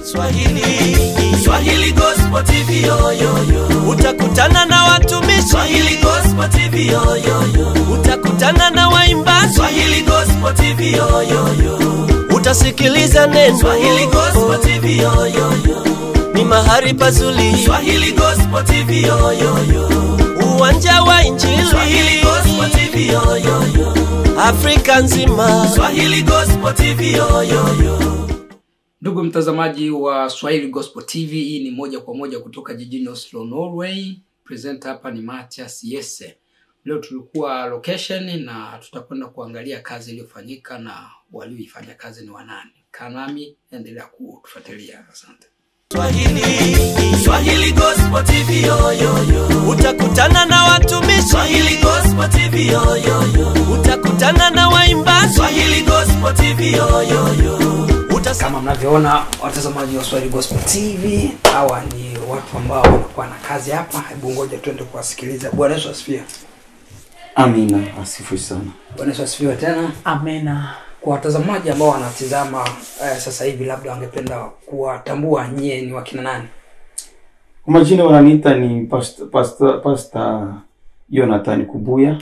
Swahili Swahili Gospel TV yo yo yo. Utakutana na watumishi Swahili Gospel TV yo yo yo. Utakutana na waimbaji Swahili Gospel TV yo yo yo. Utasikiliza neno Swahili Gospel TV yo yo yo. Ni mahali pazuri Swahili Gospel TV yo yo yo. Uwanja wa Injili Swahili Gospel TV yo yo yo. Afrika nzima Swahili Gospel TV yo yo yo. Ndugu mtazamaji wa Swahili Gospel TV, hii ni moja kwa moja kutoka jijini Oslo, Norway. Presenter hapa ni Matias Yese. Leo tulikuwa location na tutakwenda kuangalia kazi iliyofanyika na walioifanya kazi ni wanani. Kanami, endelea kutufuatilia. Asante. Swahili Swahili Gospel TV yo yo yo. Utakutana na watumishi Swahili Gospel TV yo yo yo. Utakutana na waimbaji Swahili Gospel TV yo yo yo. Utas Kama mnavyoona watazamaji wa Swahili Gospel TV, hawa ni watu ambao wanakuwa na kazi hapa. Hebu ngoja tuende kuwasikiliza. Bwana Yesu asifiwe. Amina, asifiwe sana. Bwana Yesu asifiwe tena. Amena. Kwa watazamaji ambao wanatizama eh, sasa hivi, labda wangependa kuwatambua nyie ni wakina nani? Kwa majina wananiita ni pasta, pasta, pasta Jonathan Kubuya.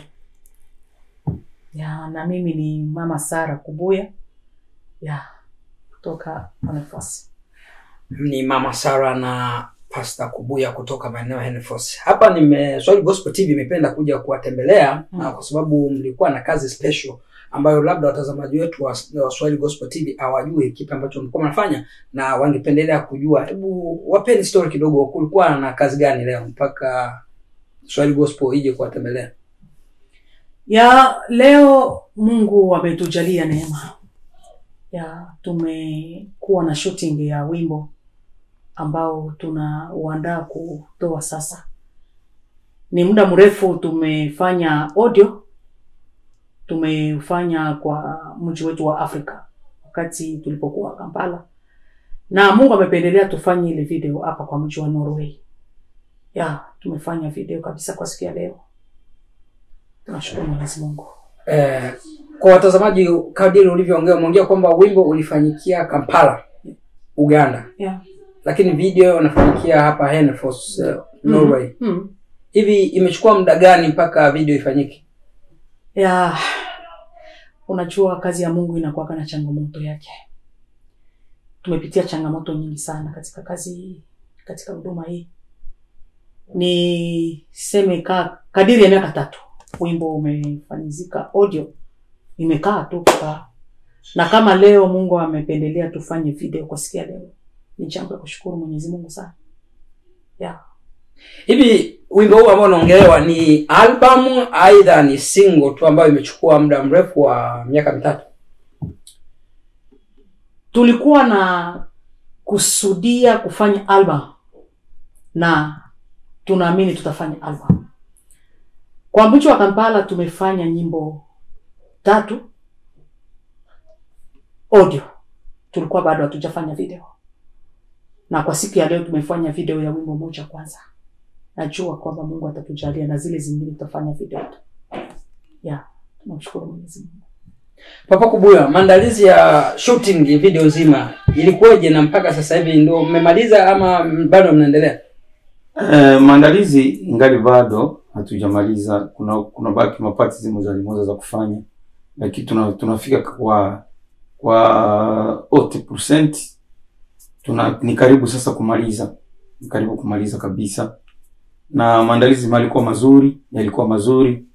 Ya, na mimi ni mama Sara Kubuya ya kutoka Anafasi. Ni mama Sara na Pasta Kubuya kutoka maeneo ya Henfors. Hapa nime Swahili Gospel TV imependa kuja kuwatembelea Mm. na kwa sababu mlikuwa na kazi special ambayo labda watazamaji wetu wa, wa Swahili Gospel TV hawajui kipi ambacho mlikuwa mnafanya na wangependelea kujua. Hebu wapeni story kidogo, kulikuwa na kazi gani leo mpaka Swahili Gospel ije kuwatembelea? Ya leo Mungu ametujalia neema. Ya tumekuwa na shooting ya wimbo ambao tunauandaa kutoa sasa. Ni muda mrefu tumefanya audio, tumefanya kwa mji wetu wa Afrika wakati tulipokuwa Kampala, na Mungu amependelea tufanye ile video hapa kwa mji wa Norway. Ya tumefanya video kabisa kwa siku ya leo. Tunashukuru Mwenyezi Mungu. Eh, kwa watazamaji, kadiri ulivyoongea, umeongea kwamba wimbo ulifanyikia Kampala, Uganda, Yeah. lakini video inafanyikia hapa Henfors, uh, Norway. Mm. Hivi imechukua muda gani mpaka video ifanyike? Ya unajua kazi ya Mungu inakuwa na changamoto yake. Tumepitia changamoto nyingi sana katika kazi hii, katika huduma hii. Ni seme ka, kadiri ya miaka tatu wimbo umefanyizika audio, imekaa tu kukaa, na kama leo Mungu amependelea tufanye video kwa siku ya leo, ni jambo la kushukuru Mwenyezi Mungu sana. Yeah. Hivi wimbo huu ambao unaongelewa ni album aidha ni single tu ambayo imechukua muda mrefu wa miaka mitatu? tulikuwa na kusudia kufanya album na tunaamini tutafanya album. Kwa mji wa Kampala tumefanya nyimbo tatu audio, tulikuwa bado hatujafanya video, na kwa siku ya leo tumefanya video ya wimbo moja kwanza. Najua kwamba Mungu atatujalia na zile zingine tutafanya video tu. Yeah, tunamshukuru Mwenyezi Mungu. Papa Kubuya, maandalizi ya shooting video nzima ilikuwaje na mpaka sasa hivi ndio mmemaliza ama bado mnaendelea? Eh, maandalizi ingali bado hatujamaliza. Kuna kuna baki mapati zimoja zimoja za kufanya, lakini tuna, tunafika kwa kwa 80% tuna ni karibu sasa kumaliza, ni karibu kumaliza kabisa, na maandalizi yalikuwa mazuri, yalikuwa mazuri.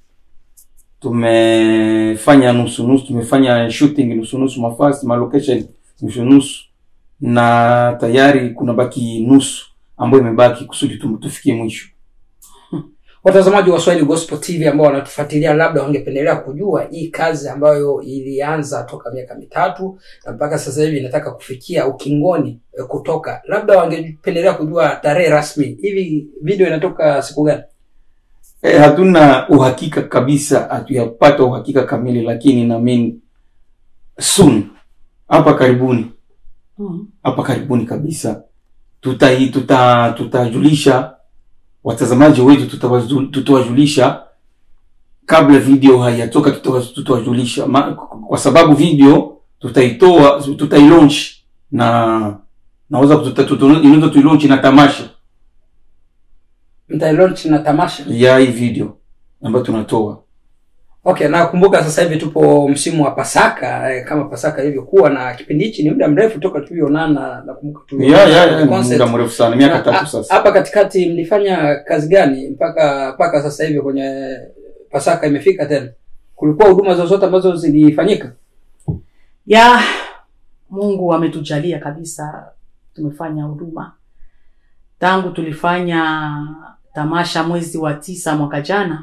Tumefanya nusu nusu, tumefanya shooting nusu nusu, mafasi ma location nusu nusu, na tayari kuna baki nusu ambayo imebaki kusudi tu- tufikie mwisho. Watazamaji wa Swahili Gospel TV ambao wanatufuatilia, labda wangependelea kujua hii kazi ambayo ilianza toka miaka mitatu na mpaka sasa hivi inataka kufikia ukingoni eh, kutoka, labda wangependelea kujua tarehe rasmi. Hivi video inatoka siku gani? E, hatuna uhakika kabisa, hatuyapata uhakika kamili, lakini naamini soon, hapa karibuni, Mm. hapa karibuni kabisa tutai tuta tutajulisha watazamaji wetu, tutawaju- tutawajulisha kabla video haijatoka, tutawa- tutawajulisha Ma- kwa sababu video tutaitoa tutailaunch na naweza kututa- tutu- inaweza tuilaunch na tamasha mtailaunch na tamasha ya hii video ambayo tunatoa okay nakumbuka sasa hivi tupo msimu wa pasaka eh, kama pasaka ilivyokuwa na kipindi hichi ni muda mrefu toka tulionana nakumbuka ya tulionana ya kwenye ya concert. muda mrefu sana miaka Na, tatu a- sasa hapa katikati mlifanya kazi gani mpaka mpaka sasa hivi kwenye pasaka imefika tena kulikuwa huduma zozote ambazo zilifanyika ya mungu ametujalia kabisa tumefanya huduma tangu tulifanya tamasha mwezi wa tisa mwaka jana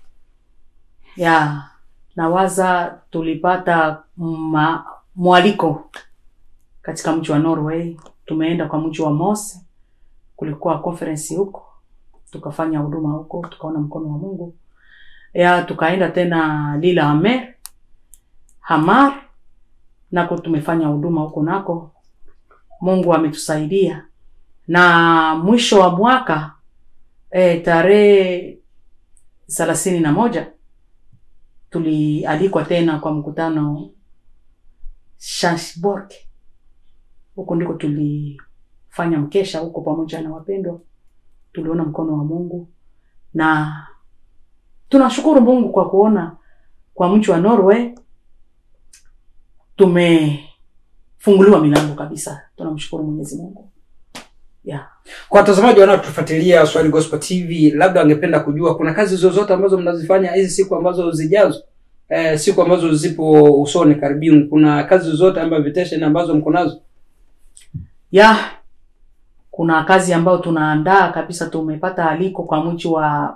ya nawaza tulipata ma, mwaliko katika mji wa norway tumeenda kwa mji wa mose kulikuwa conference huko tukafanya huduma huko tukaona mkono wa mungu ya tukaenda tena lila amer hamar nako tumefanya huduma huko nako mungu ametusaidia na mwisho wa mwaka e, tarehe thelathini na moja tulialikwa tena kwa mkutano Shansborg. Huko ndiko tulifanya mkesha huko pamoja na wapendwa, tuliona mkono wa Mungu na tunashukuru Mungu kwa kuona kwa mji wa Norway tumefunguliwa milango kabisa. Tunamshukuru Mwenyezi Mungu yeah. kwa watazamaji wanaotufuatilia swahili gospel tv labda wangependa kujua kuna kazi zozote ambazo mnazifanya hizi siku ambazo zijazo eh, siku ambazo zipo usoni karibuni kuna kazi zozote ama vitation ambazo mko nazo ya kuna kazi ambayo tunaandaa kabisa tumepata aliko kwa mji wa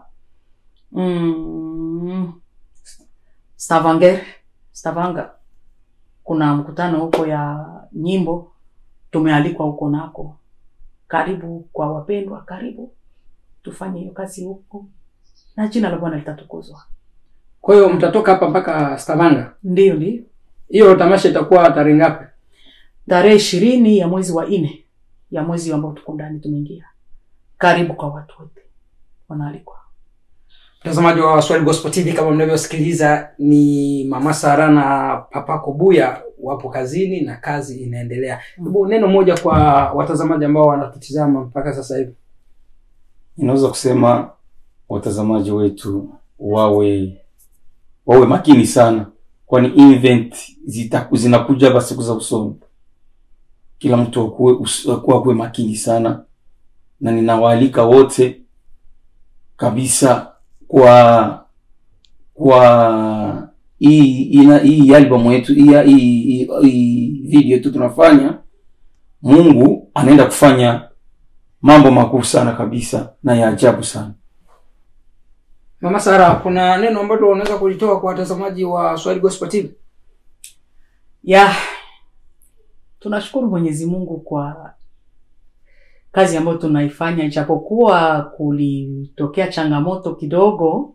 mm, stavanger stavanger kuna mkutano huko ya nyimbo tumealikwa huko nako karibu kwa wapendwa karibu tufanye hiyo kazi huko na jina la bwana litatukuzwa kwa hiyo mtatoka hapa mpaka stavanga ndio ndio hiyo tamasha itakuwa tarehe ngapi tarehe ishirini ya mwezi wa nne ya mwezi ambao tuko ndani tumeingia karibu kwa watu wote wanaalikwa mtazamaji wa swahili gospel tv kama mnavyosikiliza ni mama sara na papa kobuya wapo kazini na kazi inaendelea hebu neno moja kwa watazamaji ambao wanatutizama mpaka sasa hivi inaweza kusema watazamaji wetu wawe wawe makini sana kwani event zita, zinakuja ba siku za usoni kila mtu akuwe, us- akuwe, akuwe makini sana na ninawaalika wote kabisa kwa kwa hii ina- hii album yetu hii, hii, hii, hii video yetu tunafanya mungu anaenda kufanya mambo makuu sana kabisa na ya ajabu sana mama sara kuna neno ambalo unaweza kulitoa kwa watazamaji wa swahili gospel tv ya tunashukuru mwenyezi mungu kwa kazi ambayo tunaifanya ijapokuwa kulitokea changamoto kidogo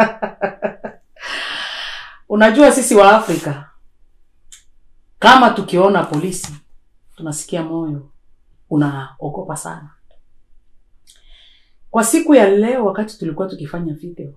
unajua sisi wa afrika kama tukiona polisi tunasikia moyo unaogopa sana kwa siku ya leo wakati tulikuwa tukifanya video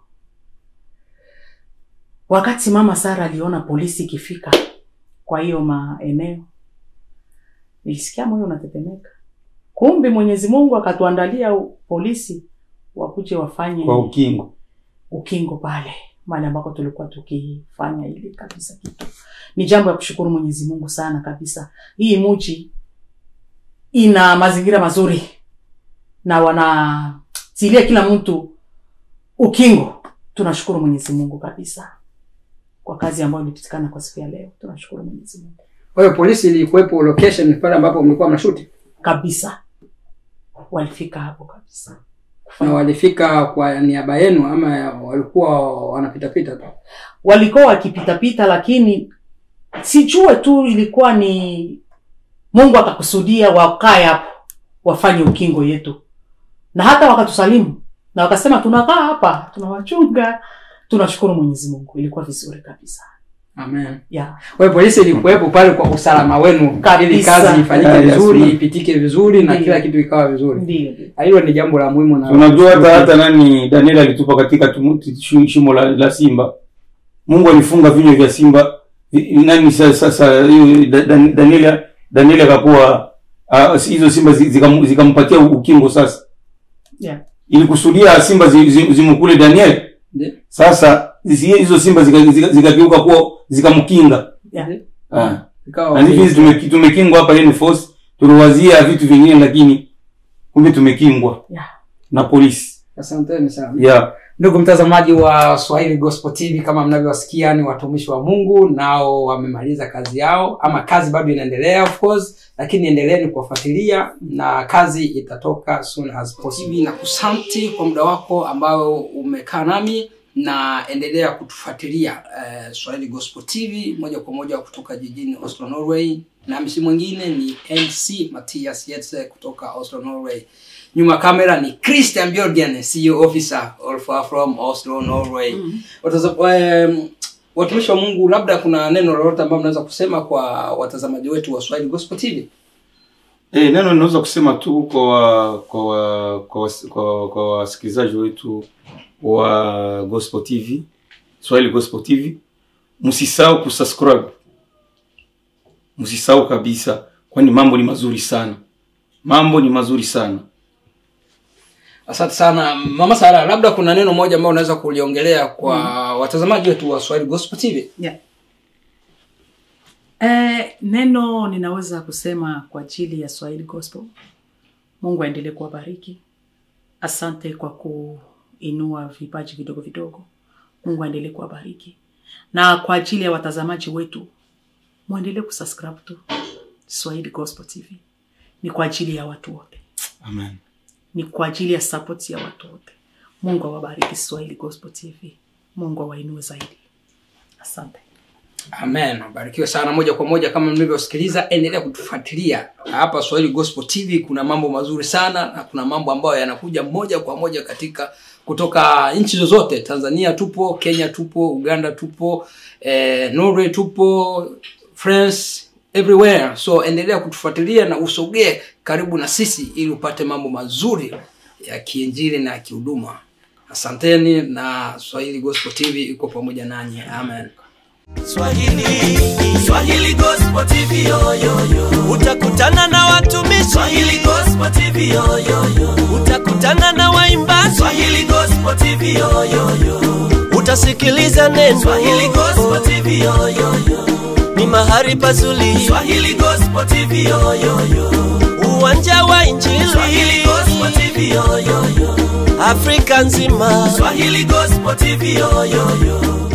wakati mama sara aliona polisi ikifika kwa hiyo maeneo nilisikia moyo unatetemeka kumbi mwenyezi mungu akatuandalia u- polisi wakuje wafanye kwa ukingo ukingo pale mahali ambako tulikuwa tukifanya ili kabisa kitu ni jambo ya kushukuru mwenyezi mungu sana kabisa hii muji ina mazingira mazuri na wanatilia kila mtu ukingo tunashukuru mwenyezi mungu kabisa kwa kazi ambayo ilipitikana kwa siku ya leo tunashukuru mwenyezi mungu kwa hiyo polisi ilikuwepo location pale ambapo mlikuwa mnashuti kabisa walifika hapo kabisa na walifika kwa niaba yenu ama walikuwa wanapitapita tu walikuwa wakipitapita lakini sijue tu ilikuwa ni mungu akakusudia wakae hapo wafanye ukingo yetu na hata wakatusalimu na wakasema tunakaa hapa tunawachunga tunashukuru mwenyezi mungu ilikuwa vizuri kabisa amen yeah. kwa hiyo polisi ilikuwepo pale kwa usalama wenu Kabisa. ili kazi ifanyike Yeah, yes, vizuri ma'am. ipitike vizuri na Ndiyo. kila kitu ikawa vizuri ndio ndio. hilo ni jambo la muhimu na unajua hata hata nani daniel alitupa katika tumu- shi- shimo la, la simba mungu alifunga vinywa vya simba Vi- nani sasa sasa hiyo Da- Dan- daniel daniel akakuwa ah, si- hizo simba zi- zikam- zikampatia ukingo sasa Yeah. ili kusudia simba zi- zi- zimkule daniel Ndio. sasa zi- hizo simba zikageuka zika, zika zikageuka kuwa zikamkinga Yeah. Ah. Ikawa na hivi tume- tumekingwa hapa Leni Force tuliwazia vitu vingine lakini kumbe tumekingwa Yeah. na polisi Asanteni sana. yeah. Ndugu mtazamaji wa Swahili Gospel TV, kama mnavyowasikia ni watumishi wa Mungu, nao wamemaliza kazi yao, ama kazi bado inaendelea of course, lakini endeleeni kuwafuatilia na kazi itatoka soon as possible. Na kusanti kwa muda wako ambao umekaa nami na endelea kutufuatilia eh, Swahili Gospel TV moja kwa moja kutoka jijini Oslo, Norway, na msi mwingine ni MC Mathias Yetse kutoka Oslo, Norway. Nyuma ya kamera ni Christian Björgen, CEO officer all far from Oslo, Norway. Wataza- em, Watumishi wa Mungu, labda kuna neno lolote ambalo mnaweza kusema kwa watazamaji wetu wa Swahili Gospel TV? Eh, neno ninaweza kusema tu kwa wa- kwa wa- kwa was- kwa kwa wasikilizaji wetu wa Gospel TV, Swahili Gospel TV, msisahau kusubscribe, msisahau kabisa, kwani mambo ni mazuri sana, mambo ni mazuri sana. Asante sana Mama Sara, labda kuna neno moja ambalo unaweza kuliongelea kwa watazamaji wetu wa Swahili Gospel TV? Yeah. Eh, neno ninaweza kusema kwa ajili ya Swahili Gospel. Mungu aendelee kuwabariki. Asante kwa kuinua vipaji vidogo vidogo. Mungu aendelee kuwabariki. Na kwa ajili ya watazamaji wetu, muendelee kusubscribe tu Swahili Gospel TV. Ni kwa ajili ya watu wote. Amen. Ni kwa ajili ya support ya watu wote. Mungu awabariki Swahili Gospel TV. Mungu awainue zaidi. Asante. Amen. Barikiwe sana moja kwa moja kama mlivyosikiliza, endelea kutufuatilia hapa Swahili Gospel TV. Kuna mambo mazuri sana na kuna mambo ambayo yanakuja moja kwa moja katika kutoka nchi zozote. Tanzania tupo, Kenya tupo, Uganda tupo, eh, Norway tupo, France everywhere. So endelea kutufuatilia na usogee karibu na sisi ili upate mambo mazuri ya kiinjili na ya kihuduma. Asanteni na Swahili Gospel TV iko pamoja nanyi. Amen. Swahili, Swahili Gospel TV yo, yo, yo. Utakutana na watumishi Swahili Gospel TV yo, yo, yo. Utakutana na waimbaji Swahili Gospel TV yo, yo, yo. Utasikiliza neno Swahili Gospel TV yo, yo, yo. Ni mahali pazuri Swahili Gospel TV yo, yo, yo. Uwanja wa Injili Swahili Gospel TV yo, yo, yo. Afrika nzima Swahili Gospel TV yo, yo, yo.